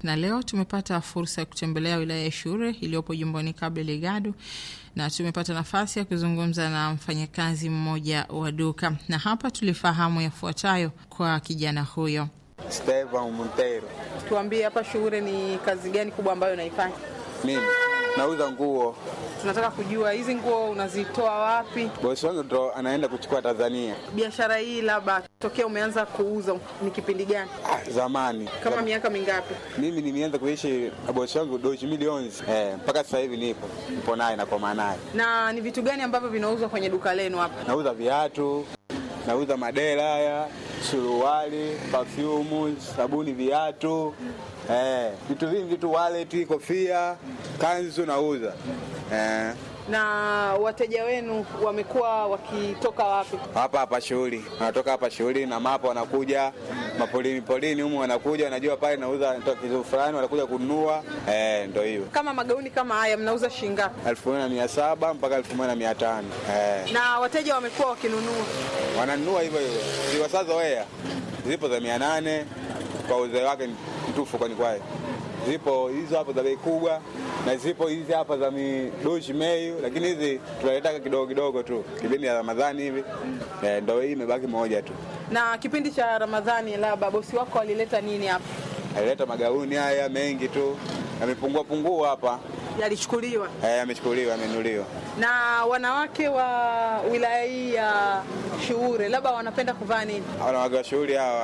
na leo tumepata fursa ya kutembelea wilaya ya Shure iliyopo jimboni Cabo Delgado na tumepata nafasi ya kuzungumza na mfanyakazi mmoja wa duka, na hapa tulifahamu yafuatayo kwa kijana huyo. Stevan Montero. Tuambie hapa Shure ni kazi gani kubwa ambayo unaifanya? Mimi nauza nguo. Tunataka kujua hizi nguo unazitoa wapi? Bosi wangu ndo anaenda kuchukua Tanzania. Biashara hii labda tokea umeanza kuuza ni kipindi gani? Ah, zamani Kama Zam- miaka mingapi? mimi nimeanza kuishi na bosi wangu doshi milioni eh, mpaka sasa hivi nipo nipo naye na kwa naye. Na ni vitu gani ambavyo vinauzwa kwenye duka lenu hapa? Nauza viatu, nauza madera haya, suruali, perfume, sabuni, viatu eh, vitu vingi, vitu wallet, kofia, kanzu nauza eh, Na wateja wenu wamekuwa wakitoka wapi? hapa hapa shughuli, wanatoka hapa shughuli na mapo, wanakuja mapolini polini humu, wanakuja wanajua pale nauza natoka kitu fulani, wanakuja kununua eh, ndo hiyo Kama magauni kama haya mnauza shilingi ngapi? elfu moja na mia saba mpaka elfu moja na mia tano eh. Na wateja wamekuwa wakinunua. wananunua hivyo hivyo, ziwasazoea zipo za mia nane kwa uzee wake mtufu, kwani kwayo zipo hizo hapo za bei kubwa na zipo hizi hapa za midoshi meyu, lakini hizi tunaletaka kidogo kidogo tu kipindi ya Ramadhani hivi eh, ndo hii imebaki moja tu. Na kipindi cha Ramadhani, labda bosi wako alileta nini hapa? Alileta magauni haya mengi tu, yamepungua pungua hapa Yalichukuliwa. eh, yamechukuliwa, yamenuliwa. Na wanawake wa wilaya hii ya Shuure labda wanapenda kuvaa nini? wanawake wa shughuli hawa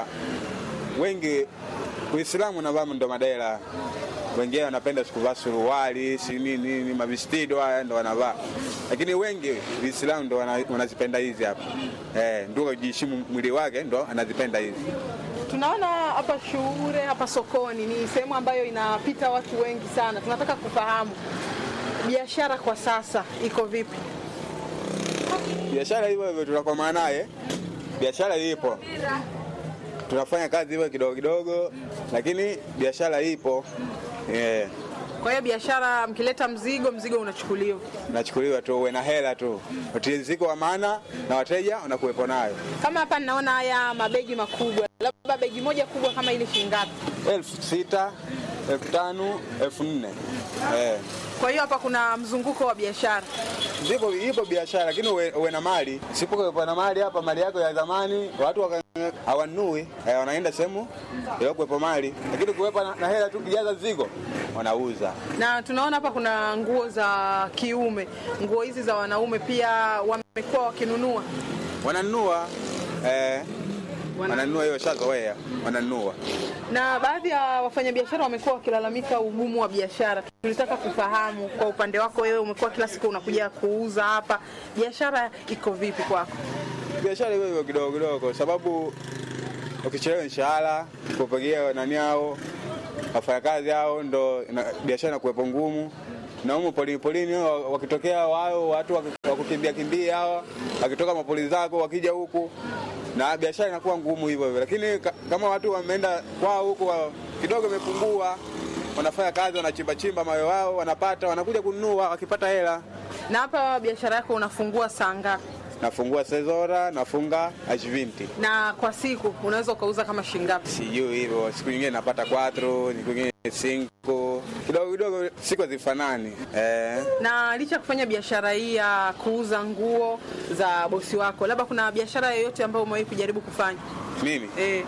wengi Uislamu navaa ndo madela, wengine wanapenda sikuvaa suruali si nini nini, mavistido haya ndo wanavaa, lakini wengi Uislamu ndo wana- wanazipenda hizi hapa eh, ndio kujiheshimu mwili wake ndo anazipenda hizi. Tunaona hapa Shuure, hapa sokoni ni sehemu ambayo inapita watu wengi sana. Tunataka kufahamu biashara kwa sasa iko vipi? Biashara hivyo hivyo tunakomaa naye, biashara ipo, tunafanya kazi hivyo kidogo kidogo, lakini biashara ipo eh. Kwa hiyo biashara, mkileta mzigo, mzigo unachukuliwa. nachukuliwa tu, uwe na hela tu, utiriziko wa maana na wateja wanakuwepo nayo. Kama hapa ninaona haya mabegi makubwa, labda begi moja kubwa kama ili shilingi ngapi? elfu sita elfu tano elfu nne eh. Kwa hiyo hapa kuna mzunguko wa biashara. Zipo ipo biashara, lakini uwe, uwe na mali. Sipokuwepo na mali hapa, mali yako ya zamani watu waka- hawanunui eh, wanaenda sehemu kuwepo mali, lakini kuwepo na, na hela tu kijaza zigo wanauza. Na tunaona hapa kuna nguo za kiume, nguo hizi za wanaume pia wamekuwa wakinunua. Wananunua eh, wananunua hiyo shazoea, wananunua Na baadhi ya wafanyabiashara wamekuwa wakilalamika ugumu wa biashara. Tulitaka kufahamu kwa upande wako wewe, umekuwa kila siku unakuja kuuza hapa, biashara iko vipi kwako? biashara hiyo hiyo kidogo kidogo, sababu ukichelewa mshahara kupigia nani hao wafanyakazi hao, ndo ina- biashara inakuwepo ngumu. Na humo polini polini wa- wakitokea wao watu waki- wakukimbia kimbia hawa wakitoka mapoli zako wakija huku, na biashara inakuwa ngumu hivyo hivyo, lakini ka- kama watu wameenda kwao huku wa- kidogo imepungua, wanafanya kazi, wanachimba chimba mawe wao, wanapata, wanakuja kununua, wakipata hela Na hapa biashara yako unafungua saa ngapi? nafungua sezora, nafunga ashvinti Na kwa siku unaweza ukauza kama shilingi ngapi? sijui hivyo. Siku nyingine napata 4 siku nyingine 5 kidogo kidogo, siku hazifanani eh. Na licha ya kufanya biashara hii ya kuuza nguo za bosi wako, labda kuna biashara yoyote ambayo umewahi kujaribu kufanya? Mimi Eh,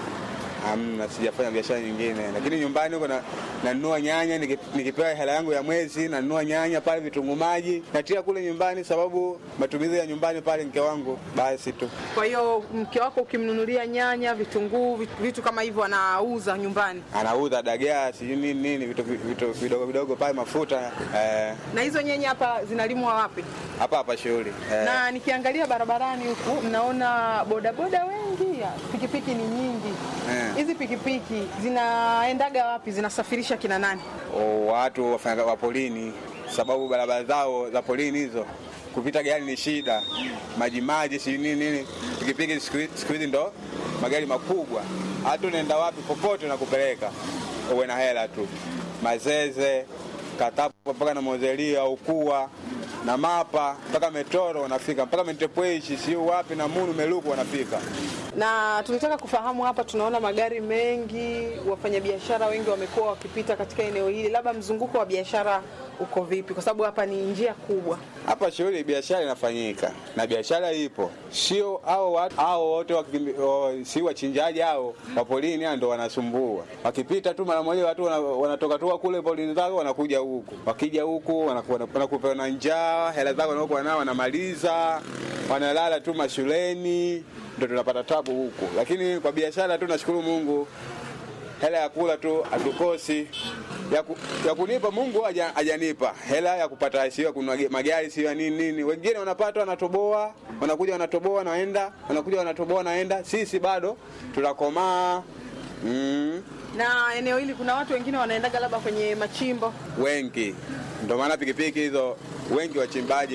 hamna, sijafanya biashara nyingine, lakini nyumbani huko na- nanunua nyanya, niki- nikipewa hela yangu ya mwezi nanunua nyanya pale, vitunguu maji natia kule nyumbani, sababu matumizi ya nyumbani pale mke wangu basi tu. kwa hiyo mke wako ukimnunulia nyanya, vitunguu, vitu, vitu kama hivyo anauza nyumbani. Anauza dagaa sijui nini nini, vitu vitu vidogo vidogo pale, mafuta eh, Na hizo nyanya hapa zinalimwa wapi? hapa hapa shughuli eh. Na nikiangalia barabarani huku naona bodaboda wengi, pikipiki ni nyingi. Eh. Hizi pikipiki zinaendaga wapi? Zinasafirisha kina nani? o, watu wafanya wa polini, sababu barabara zao za polini hizo kupita gari ni shida, maji maji, si nini nini. Pikipiki siku hi- siku hizi ndo magari makubwa, hata unaenda wapi popote nakupeleka, uwe na hela tu. Mazeze Katapo mpaka na Mozelia Ukua na Mapa mpaka Metoro wanafika mpaka Mentepweshi, siu wapi na Munu Meluku wanafika. Na tulitaka kufahamu hapa, tunaona magari mengi, wafanyabiashara wengi wamekuwa wakipita katika eneo hili, labda mzunguko wa biashara uko vipi? Kwa sababu hapa ni njia kubwa. Hapa shughuli ya biashara inafanyika na biashara ipo, sio hao watu hao wote wakimbi- o, si wachinjaji hao wa polini hao ndo wanasumbua. Wakipita tu mara moja watu wana- wanatoka tu kule polini zao wanakuja huku, wakija huku wanaku- wana- wanakupewa na njaa, hela zao wanaokuwa nao wanamaliza, wanalala tu mashuleni, ndo tunapata tabu huku. Lakini kwa biashara tu nashukuru Mungu hela ya kula tu hatukosi ya, ku, ya kunipa Mungu haja- hajanipa hela ya kupata sio ya kununua ge- magari sio ya nini nini. Wengine wanapata wanatoboa, wanakuja wanatoboa wanaenda, wanakuja wanatoboa wanaenda. Sisi bado tunakomaa mm, Na eneo hili kuna watu wengine wanaendaga labda kwenye machimbo. wengi, ndio maana pikipiki hizo wengi wachimbaji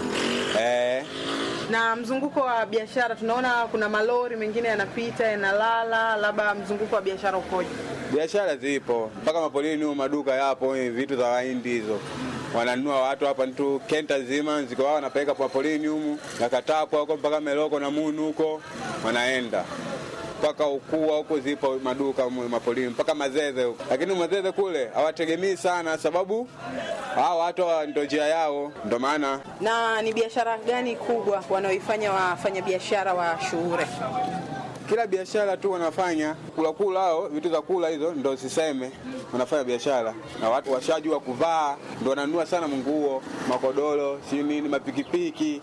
eh, Na mzunguko wa biashara tunaona kuna malori mengine yanapita yanalala, labda mzunguko wa biashara ukoje? biashara zipo mpaka mapolini huko, maduka yapo, eh, vitu za wahindi hizo wananunua watu hapa tu kenta zima ziko wao wanapeleka kwa polini humu na katapwa huko mpaka Meloko na Munu huko wanaenda mpaka ukua huko zipo maduka humu mapolini mpaka Mazeze huko, lakini Mazeze kule hawategemei sana, sababu hao watu hawa ndio njia yao, ndio maana Na ni biashara gani kubwa wanaoifanya wafanyabiashara wa Shuure? kila biashara tu wanafanya kula kula, hao vitu za kula hizo ndo siseme, wanafanya biashara na watu washajua kuvaa, ndo wananunua sana nguo, makodoro, si nini, mapikipiki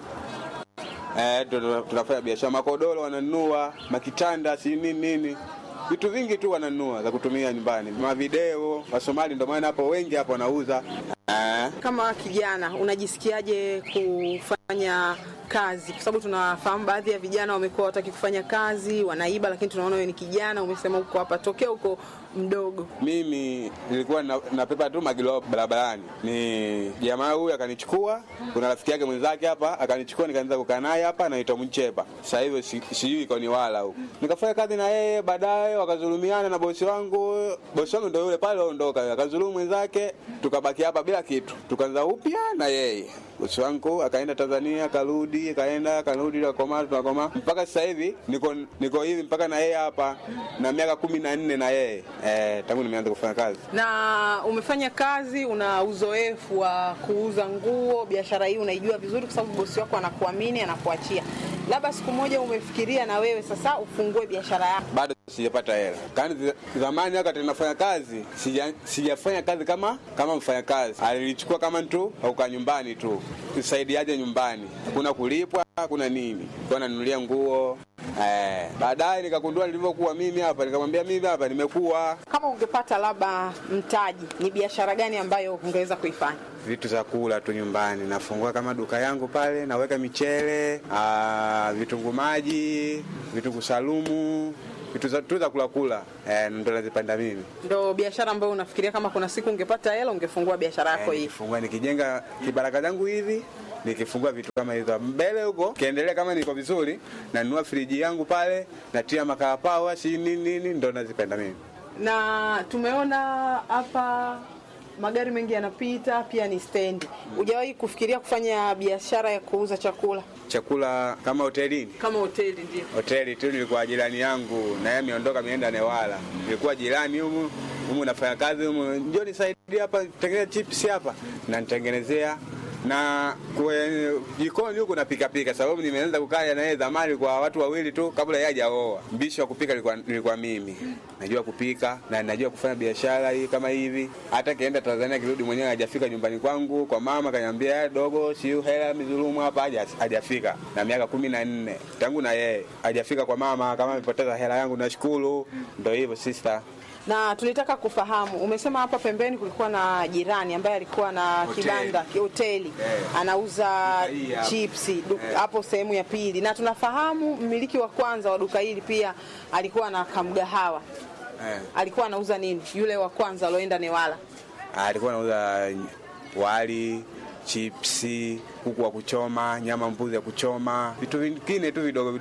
eh, ndo ndo tunafanya biashara. Makodoro wananunua, makitanda, si nini nini, vitu vingi tu wananunua za kutumia nyumbani, mavideo. Wasomali ndo maana hapo wengi hapo wanauza eh. Kama kijana unajisikiaje kufanya kazi? Kwa sababu tunafahamu baadhi ya vijana wamekuwa wataki kufanya kazi, wanaiba, lakini tunaona wewe ni kijana, umesema uko hapa tokea huko mdogo. Mimi nilikuwa na- napepa tu magilo barabarani, ni jamaa huyu akanichukua, kuna rafiki yake mwenzake hapa akanichukua, nikaanza kukaa naye hapa, anaitwa Mchepa. Sasa hivi si- sijui iko ni wala huko, nikafanya kazi na yeye, baadaye wakazulumiana na bosi wangu. Bosi wangu ndio yule pale ondoka, akazulumu mwenzake, tukabaki hapa bila kitu, tukaanza upya na yeye. Bosi wangu akaenda Tanzania, akarudi, akaenda, akarudi, tukakomaa, tunakomaa mpaka sasa hivi niko niko hivi mpaka na yeye hapa na miaka kumi na nne na yeye eh, tangu nimeanza kufanya kazi. Na umefanya kazi, una uzoefu wa kuuza nguo, biashara hii unaijua vizuri, kwa sababu bosi wako anakuamini, anakuachia. Labda siku moja umefikiria na wewe sasa ufungue biashara yako. bado sijapata hela. Kani zi- zamani wakati nafanya kazi sija, sijafanya kazi kama kama mfanya kazi, alilichukua kama tu auka nyumbani tu, nisaidiaje nyumbani, hakuna kulipwa, hakuna nini, kwa nanunulia nguo eh. Baadaye nikagundua nilivyokuwa mimi hapa, nikamwambia mimi hapa nimekuwa Kama ungepata labda mtaji, ni biashara gani ambayo ungeweza kuifanya? vitu za kula tu nyumbani, nafungua kama duka yangu pale, naweka michele, ah, vitunguu maji, vitunguu salumu, vitu za tu za kula kula, eh, ndo nazipanda mimi. Ndo biashara ambayo unafikiria kama kuna siku ungepata hela ungefungua biashara yako Eh, hii? nikifungua nikijenga kibaraka zangu hivi nikifungua vitu kama hizo mbele huko kiendelea, kama niko vizuri, nanunua friji yangu pale, natia makaa pawa, si nini nini, ndo nazipenda mimi. Na tumeona hapa magari mengi yanapita, pia ni stendi. Hujawahi kufikiria kufanya biashara ya kuuza chakula Chakula kama hotelini kama hoteli? Ndio. hoteli tu, nilikuwa jirani yangu na yeye ameondoka, ameenda Newala, nilikuwa jirani humu humu, nafanya kazi humu, njoo nisaidie hapa, tengeneza chips hapa, na nitengenezea na kwenye jikoni huku napika pika, sababu nimeanza kukaa na yeye zamani kwa watu wawili tu kabla yeye hajaoa. Mbishi wa kupika nilikuwa, nilikuwa mimi. Najua kupika na najua kufanya biashara hii kama hivi. Hata kienda Tanzania kirudi mwenyewe hajafika nyumbani kwangu kwa mama, kaniambia dogo, si hela mizulumu hapa, haja- hajafika na miaka kumi na nne tangu na yeye hajafika kwa mama, kama amepoteza hela yangu nashukuru. Ndio hivyo sister. Na tulitaka kufahamu, umesema hapa pembeni kulikuwa na jirani ambaye alikuwa na Hoteli. kibanda ki- hoteli Eh. anauza Duka hii hapa. chipsi du- Eh. hapo sehemu ya pili, na tunafahamu mmiliki wa kwanza wa duka hili pia alikuwa na kamgahawa. Eh. Alikuwa anauza nini yule wa kwanza alioenda Newala? alikuwa anauza wali, chipsi, kuku wa kuchoma, nyama mbuzi ya kuchoma, vitu vingine tu vidogo vidogo alikuwa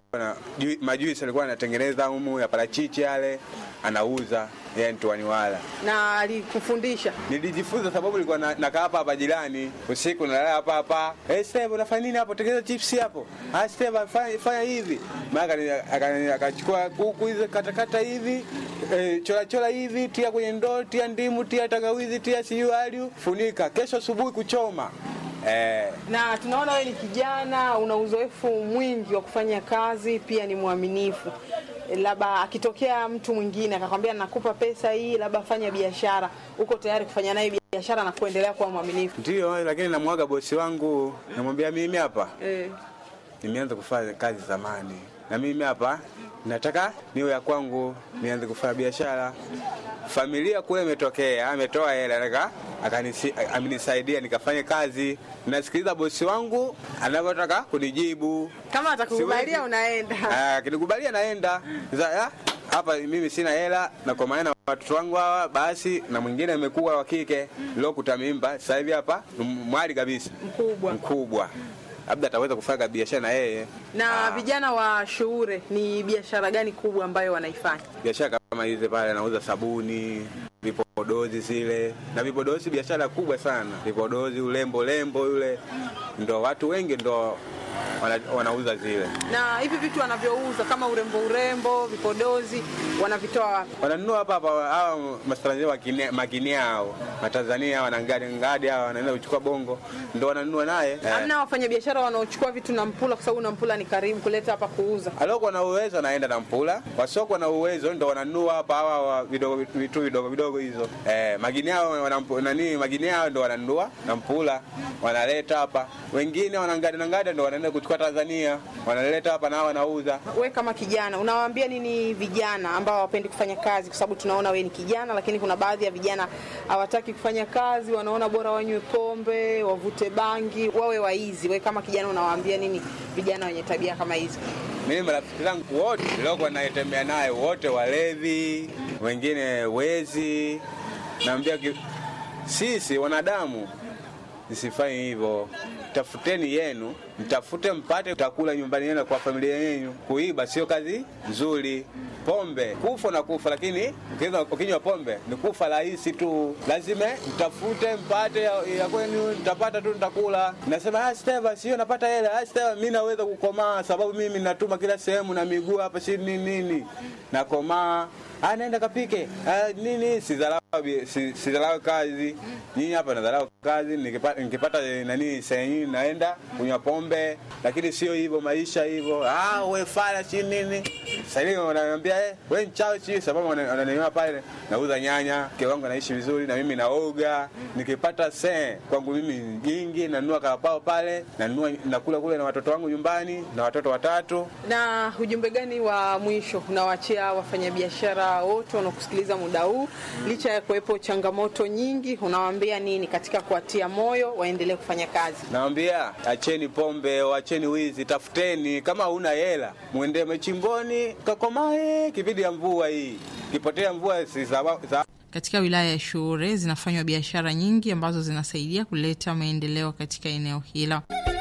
na ju- majuisi alikuwa anatengeneza humu ya parachichi yale anauza yeye Ntuaniwala. na alikufundisha Nilijifunza sababu nilikuwa na- nakaa hapa hapa jirani, usiku nalala hapa hapa. Eh, Steve unafanya nini hapo? Tengeneza chips hapo. Ah, Steve fanya, fanya hivi. Maana akani- akani- akachukua kuku hizo katakata hivi, eh, chora chora hivi, tia kwenye ndoo, tia ndimu, tia tangawizi, tia siu aliu, funika. Kesho asubuhi kuchoma. Eh, na tunaona wewe ni kijana una uzoefu mwingi wa kufanya kazi pia ni mwaminifu labda akitokea mtu mwingine akakwambia nakupa pesa hii labda fanya biashara uko tayari kufanya naye biashara na kuendelea kuwa mwaminifu ndio, lakini namwaga bosi wangu, namwambia mimi hapa eh. nimeanza kufanya kazi zamani, na mimi hapa nataka niwe ya kwangu, nianze kufanya biashara. Familia kule imetokea, ametoa hela nika akanisi- amenisaidia nikafanye kazi. Nasikiliza bosi wangu anavyotaka kunijibu. kama atakukubalia Siwezi. unaenda Ah, Akinikubalia naenda Sasa, ah, hapa mimi sina hela na kwa maana watoto wangu hawa basi, na mwingine amekuwa wa kike lokuta mimba, sasa hivi hapa ni mwali kabisa mkubwa mkubwa, labda ataweza kufanya biashara na yeye na vijana wa shuure ni biashara gani kubwa ambayo wanaifanya biashara kama hizi pale, anauza sabuni, vipodozi zile na vipodozi, biashara kubwa sana. Vipodozi, ulembo lembo yule, ndo watu wengi ndo wana, wanauza zile, na hivi vitu wanavyouza kama urembo urembo vipodozi wanavitoa wapi wananunua hapa hapa. Hawa matanzania wakine- makinia hao matanzania hawa na ngadi ngadi hawa wanaenda kuchukua bongo, ndo wananunua naye eh. hamna wafanyabiashara wanaochukua vitu na mpula kwa sababu na mpula ni karibu kuleta hapa kuuza aliokuwa na uwezo anaenda na mpula, wasiokuwa na uwezo ndo wananunua hapa hawa wa vidogo vitu vidogo vidogo hizo eh, magini hao wanampu- nani magini hao ndo wananunua na mpula wanaleta hapa, wengine wanangada na ngada ndo wanaenda kuchukua Tanzania wanaleta hapa na wanauza. we kama kijana unawaambia nini vijana ambao hawapendi kufanya kazi kwa sababu tunaona we ni kijana lakini kuna baadhi ya vijana hawataki kufanya kazi wanaona bora wanywe pombe wavute bangi wawe waizi we kama kijana unawaambia nini vijana wenye tabia kama hizi Mimi marafiki zangu wote niliokuwa naitembea naye wote walevi, wengine wezi. Naambia ki- sisi wanadamu msifanye hivyo, tafuteni yenu, mtafute mpate utakula nyumbani yenu kwa familia yenu. Kuiba sio kazi nzuri. Pombe kufa na kufa, lakini ukiweza- ukinywa pombe ni kufa rahisi tu. Lazima mtafute mpate ya, ya kwenu, mtapata tu, nitakula. Nasema ah, Steva, sio napata hela. Ah, Steva, mimi naweza kukomaa sababu mimi natuma kila sehemu na miguu hapa, si nini nini, nakomaa Ah, naenda kapike ah, nini sidharau bi- si- sidharau kazi nyinyi hapa nadharau kazi nikipata, nikipata eh, nani sehemu naenda kunywa pombe lakini sio hivyo maisha hivyo ah, we fala si nini sasa hivi wananiambia eh, we mchawi si sababu wana- wananiona pale nauza nyanya mke wangu anaishi vizuri na mimi naoga nikipata se kwangu mimi jingi nanunua karapao pale nanunua nakula kule na watoto wangu nyumbani na watoto watatu na ujumbe gani wa mwisho unawaachia wafanyabiashara wote wanaokusikiliza muda huu licha ya kuwepo changamoto nyingi unawaambia nini katika kuwatia moyo waendelee kufanya kazi Nawambia acheni pombe, acheni wizi, tafuteni. Kama huna hela, mwende machimboni kakomae. Kipindi ya mvua hii, kipotea mvua si sawa- sawa Katika wilaya ya Shuure zinafanywa biashara nyingi ambazo zinasaidia kuleta maendeleo katika eneo hilo.